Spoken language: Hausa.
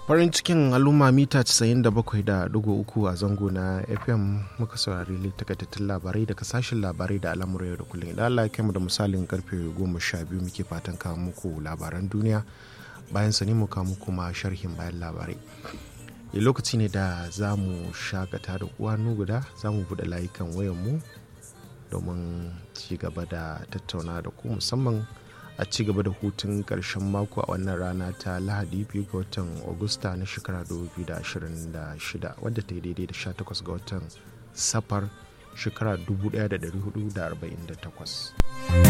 farin cikin al'umma mita 97.3 a zango na fm muka saurari takaitattun labarai daga sashen labarai da al'amuran yau da kullum idan allah ya da misalin karfe 12 muke fatan kawo muku labaran duniya bayan sani mu kawo muku ma sharhin bayan labarai ya lokaci ne da za mu shakata da uwa guda za mu buɗe layukan wayanmu domin ci gaba da tattauna da ku musamman a ci gaba da hutun ƙarshen mako a wannan rana ta lahadi biyu ga watan agusta na shekara 2026 wadda ta yi daidai da 18 ga watan safar shekara 1448